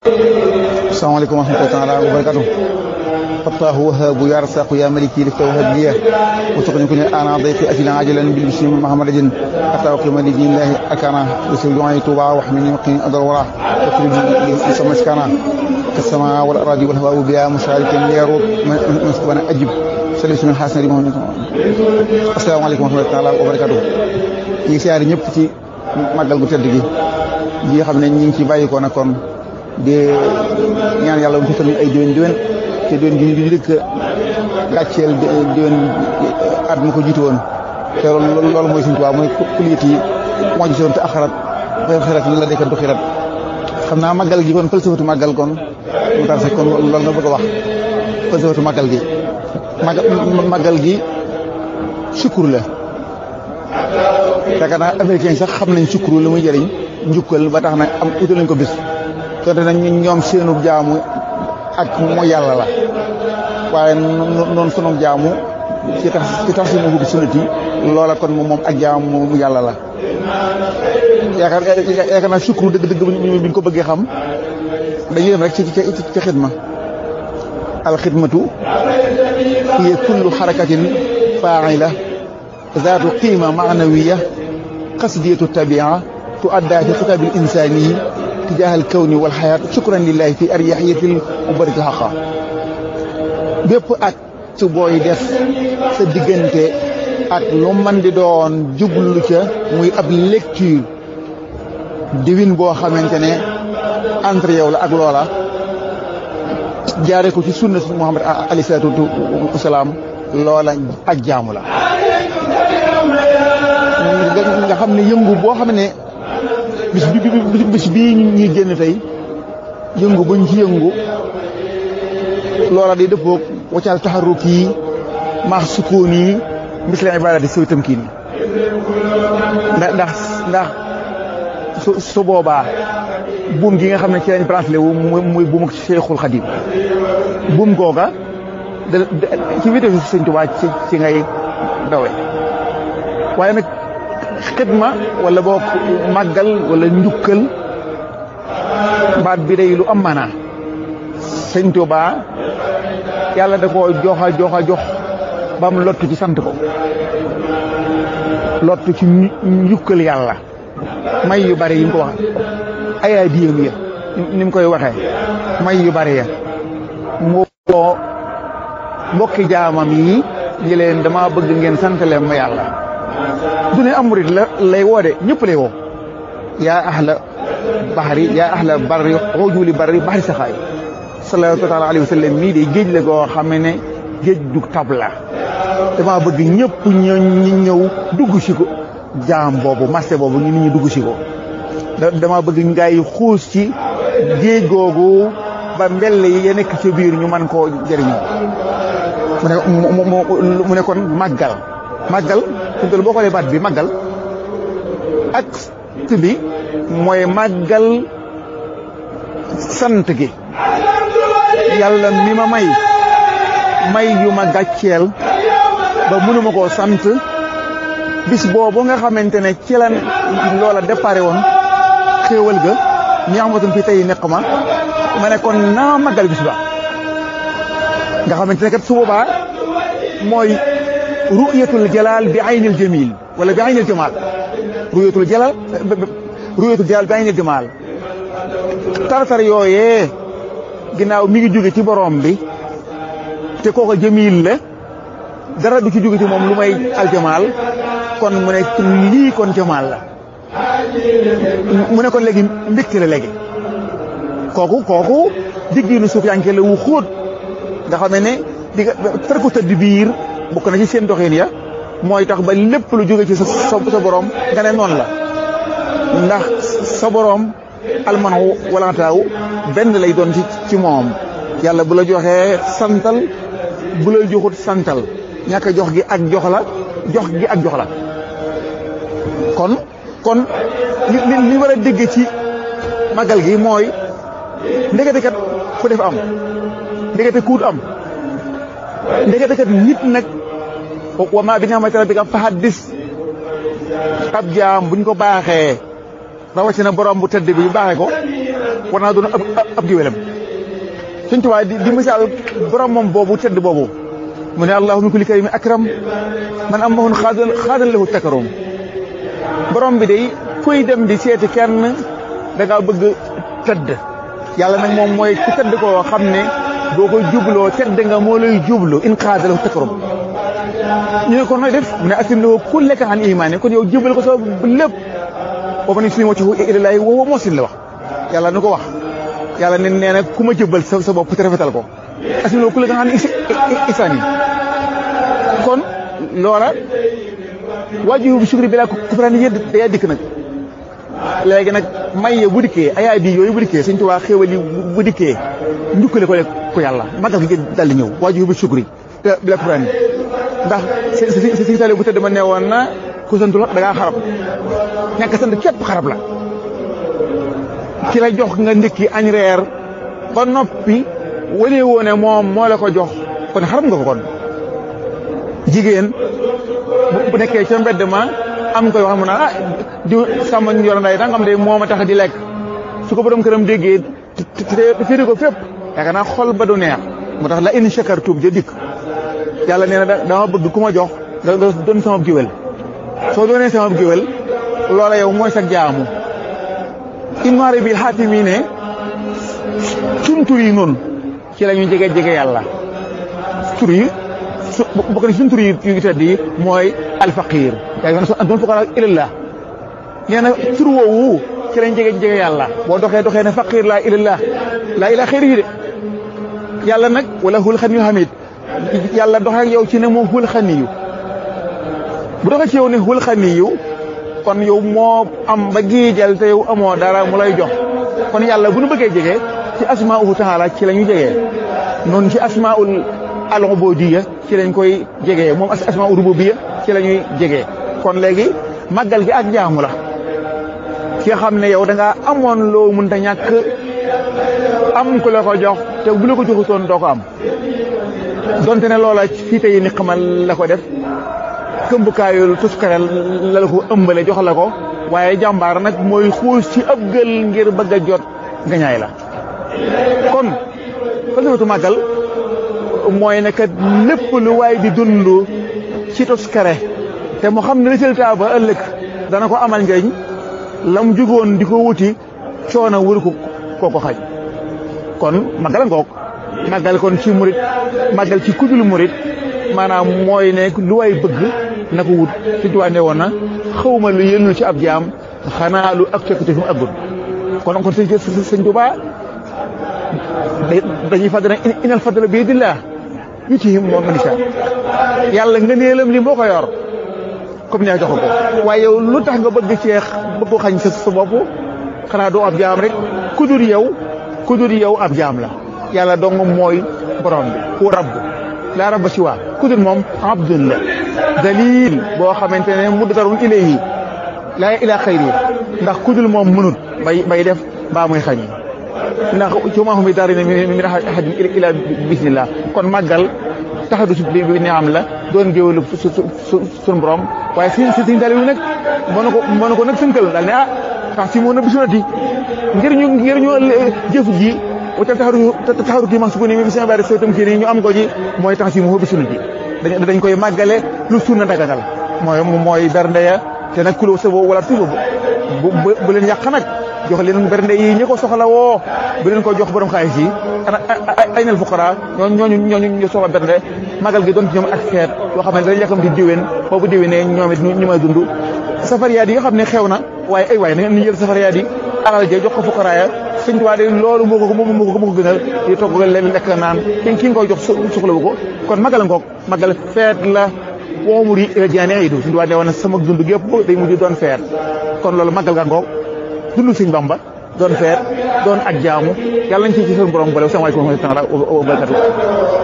asalaamaaleykum wa rahmatullahi taala wa barakatuh fattaahu wahaabu ya rasaqu ya maliki lifta wahab liya وسقني كن انا ضيفي اجل عاجلا بالبشر محمد جن حتى وقيم لدين الله اكانا بسر دعائي توبا واحمني وقني اضر وراه وكل اسم مسكانا كالسماء والاراضي والهواء بها مشارك يروب من اجب سليس من حسن ريمون السلام عليكم ورحمه الله تعالى وبركاته ñi siyaari ñëpp ci màggal gu tedd gi gi xam ne ñi ngi ci bàyyi ko na kon di ñaan yàlla mu fekkal ñu ay déwén déwén te déwén gi ñu di dëkk gàcceel déwén at mu ko jiitu woon te loolu mooy suñu tubaab mooy kuliyat yi moo gisoon te axarat xeer xerat la dekkantu xirat xam naa màggal gi kon falsafatu màggal kon mu tar se kon loolu nga bëgg a wax falsafatu màggal gi màggal gi sukkur la yaakaar naa américain sax xam nañ sukkur la muy jëriñ njukkal ba tax na am utal nañ ko bis donte nag ñoom seenu jaamu ak moo yàlla la waaye noonu sunu jaamu ci tax ci tax si mu sunnati loola kon moom ak jaamu mu yàlla la yaakaar yaakaar naa sukru dëgg dëgg bi ñu ko bëggee xam dañuy dem rek ci ci ci xidma al xidmatu hiya kullu xarakatin faa'ila zaatu qiima maanawiya qasdiyatu tabia tuadda fi xitaab al insani tijaaha al kawni wal xayaat shukran lillahi fi aryaxiyatil mubaraki xaqa bépp ak su booy def sa diggante ak lu man di doon jublu ca muy ab lecture divine boo xamante ne entre yow la ak loola jaare ko ci sunna si Muhammad alayhi salaatu wasalaam loola ak jaamu la nga xam ne yëngu boo xam ne bis bi bis bii ñuy génn tey yëngu bañ ci yëngu loola day dëppoog waccaal taxaruk yi maax sukkoon yi misla ibadati soy tamkiin yi ndax ndax ndax su su boobaa buum gi nga xam ne ci lañ branché wu muy buum ak Cheikhul Khadim buum googa da ci vitesse Sëñ Tuubaa ci ci ngay dawe waaye nag xidma wala boog màggal wala njukkal baat bi day lu am maanaa Sëñ Tuubaa yàlla da koo joxa joxa jox ba mu lottu ci sant ko lottu ci njukkal yàlla may yu bari yi mu ko wax ayaa diyam ya ni mu koy waxee may yu bari ya moo mbokki jaamam yi ñi leen dama bëgg ngeen sant leen ma yàlla du ne amurit la lay woo de ñëpp lay woo yaa ahla baxari yaa ahla barri xoojuuli barri baxari saxaay sallallahu taala alayhi wa sallam mii de géej la goo xam ne géej du tab la dama bëgg ñëpp ñu ñëw dugg si ko jaam boobu marché boobu ñu nit ñi dugg si ko dama bëgg ngay xuus ci géej googu ba mbell yi ya nekk ci biir ñu mën koo jëriñoo mu ne mu ne kon màggal màggal fi mu boo xoolee baat bi màggal ak bi mooy màggal sant gi yàlla mi ma may may yu ma gàcceel ba mënuma koo sant bis boobu nga xamante ne ci la loola déparé woon xéewal ga ñi amatum fi tey nekk ma ma ne kon naa màggal bis ba nga xamante ne kat su boobaa mooy ru'yatul jalal bi aynil jamil wala bi aynil jamal ru'yatul jalal ru'yatul jalal bi aynil jamal tartar yooyee ginnaaw mi ngi jóge ci borom bi te kooka jamil la dara du ci jóge ci moom lu may aljamaal kon mu ne lii kon jamaal la mu ne kon léegi mbégte la léegi kooku kooku diggiinu suuf yanke la wu xóot nga xam ne di nga tarku tëdd biir bokk na ci seen doxin ya mooy tax ba lépp lu jóge ci sa sa borom nga ne noonu la ndax sa borom almanu walantaaw benn lay doon ci ci moom yàlla bu la joxee santal bu la joxut santal ñàkk jox gi ak jox la jox gi ak jox la kon kon li li war a dégg ci magal gi mooy ndekete kat fu def am ndekete kuut am ndekete kat nit nag wa maa bi ni'mati rabbika fa haddis ab jaam buñ ko baaxee rawatina borom bu tëdd bi baaxee ko war naa doon ab ab géwélam Sëñ Tuubaa di di misaal borom moom boobu tedd boobu mu ne allahu min kulli karimin akram man am mahun xaadan xaadan lahu takaroom borom bi day kuy dem di seeti kenn da ngaa bëgg tedd yàlla nag moom mooy ku tedd koo xam ne boo ko jubloo tedd nga moo lay jublu in xaadan lahu takaroom ñu ne kon nooy def mu ne aslim lahu kullaka an imaani kon yow jubal ko sa lépp boo ma ne suñu waccu ilallaahi wa huwa muhsin la wax yàlla nu ko wax yàlla ne nee na ku ma jëbbal sa sa bopp te rafetal ko aslim lahu kullaka an isaan yi kon loola waajur bi sukri bi laa kufraani yëdd day dikk nag léegi nag may bu dikkee ayaay di yooyu bu dikkee Sëñ Tuubaa xéewal yi bu dikkee njukkale ko ko yàlla magal gi dal di ñëw waajur bi sukri bi laa kufraani ndax si si si tali bu tëdd ma ne woon na ku santul da ngaa xarab ñàkk sant képp xarab la ki la jox nga ndékki añ reer ba noppi wane woone moom moo la ko jox kon xarab nga ko kon jigéen bu nekkee ca mbedd ma am koy wax mu naan ah di sàmm ñu yor nday dangam de moo ma tax di lekk su ko borom këram déggee te féeri ko fépp yaakaar naa xol ba du neex moo tax la in shakartum ja dikk yàlla nee na dama bëgg ku ma jox nga doon sama géwél soo doonee sama géwél loola yow mooy sa jaamu innoiré bi xaati mi ne suñ tur yi noonu ci la ñu jege jege yàlla tur yi su bokk na suñ tur yi yu tedd yi mooy alfaqir yaa ngi doon fuqara ilallah nee na tur woowu ci lañ jege jege yàlla boo doxee doxee ne faqir laa ilallah laa ilaa xëyri yi de yàlla nag wala hul xan yu hamid yàlla doxee ak yow ci ne moo hul xaniyu bu doxee ci yow ne hul xaniyu kon yow moo am ba giijal te yow amoo dara mu lay jox kon yàlla bu nu bëggee jege ci asmauhu taala ci la ñu jegee noonu ci asmaul al ubudiyya ci lañ koy jegee moom asmaul rububiyya ci la ñuy jegee kon léegi màggal gi ak jaamu la ki nga xam ne yow da ngaa amoon loo mënta ñàkk am ku la ko jox te bu la ko joxutoon doo ko am donte ne loola fii tey ni xamal la ko def këmbukaayul tuskarel la la ko ëmbale jox la ko waaye jàmbaar nag mooy xuus ci ab gël ngir bëgg a jot gañaay la kon falsafatu màggal mooy ne kat lépp lu waay di dund ci tuskare te mu xam ne résultat ba ëllëg dana ko amal njëriñ la mu jugoon di ko wuti coono wër ko koo ko xaj kon màggal a ngoog màggal kon ci murit màggal ci kudul murit maanaam mooy ne lu way bëgg na ko wut si tuwaa ne woon na xawma lu yëlnu ci ab jaam xanaa lu ak cokkite fi mu aggul kon kon sëñ sëñ Tuubaa dañuy fàttali ne inal fadla bi yadillah yu ci moom manisa yàlla nga neelam li moo ko yor comme neex jox ko waaye yow lu tax nga bëgg ceex bëgg ko xañ sa sa bopp xanaa doo ab jaam rek kudur yow kudur yow ab jaam la yàlla dong mooy borom bi ku rabb laa rabba si waa kudur moom abdun la dalil boo xamante ne muddarun ilayhi laa ilaa xayri ndax kudur moom mënut bay bay def mbaa muy xañ ndax ci maa mi daari ne min ahadin ila bismillah kon màggal taxadu su bi ni am la doon géwélu su suñu borom waaye si si siñ dalilu nag mënu ko mënu ko nag sënkal daal ne ah tax si moo na bisunati ngir ñu ngir ñu jëf ji waccal taxaru taxaru kii ma su ko ni mi seen bari sootam kii nii ñu am ko ji mooy tax si moo bisunati dañ koy màggale lu sunna daganal mooy mooy bernde ya te nag kulo sa wala tuba bu bu leen yàq nag jox leen bernde yi ñi ko soxla woo bu leen ko jox borom xaalis yi ay nal fuqara ñooñu ñooñu ñu soxla bernde magal gi doon ci ñoom ak feet yoo xam ne dañ yàkkam di diwén boobu diwénee ñoom it ñu may dund safariyaat yi nga xam ne xew na waaye ay waaye na ñu jël safariyaat yi alal ja jox ko fuqara ya sëñ Tuubaa de loolu moo ko moo ko moo ko gënal di togg leen lekk naan ki ki nga koy jox soxlawu ko kon magal ngoog magal feet la woomur yi jaane ay du sëñ Tuubaa ne woon sama dund gépp day mujj doon feet kon loolu magal nga ngoog dund sëñ Bamba doon feet doon ak jaamu yàlla nañ ci ci seen borom boole salaamaaleykum wa rahmatulah wa barakatuh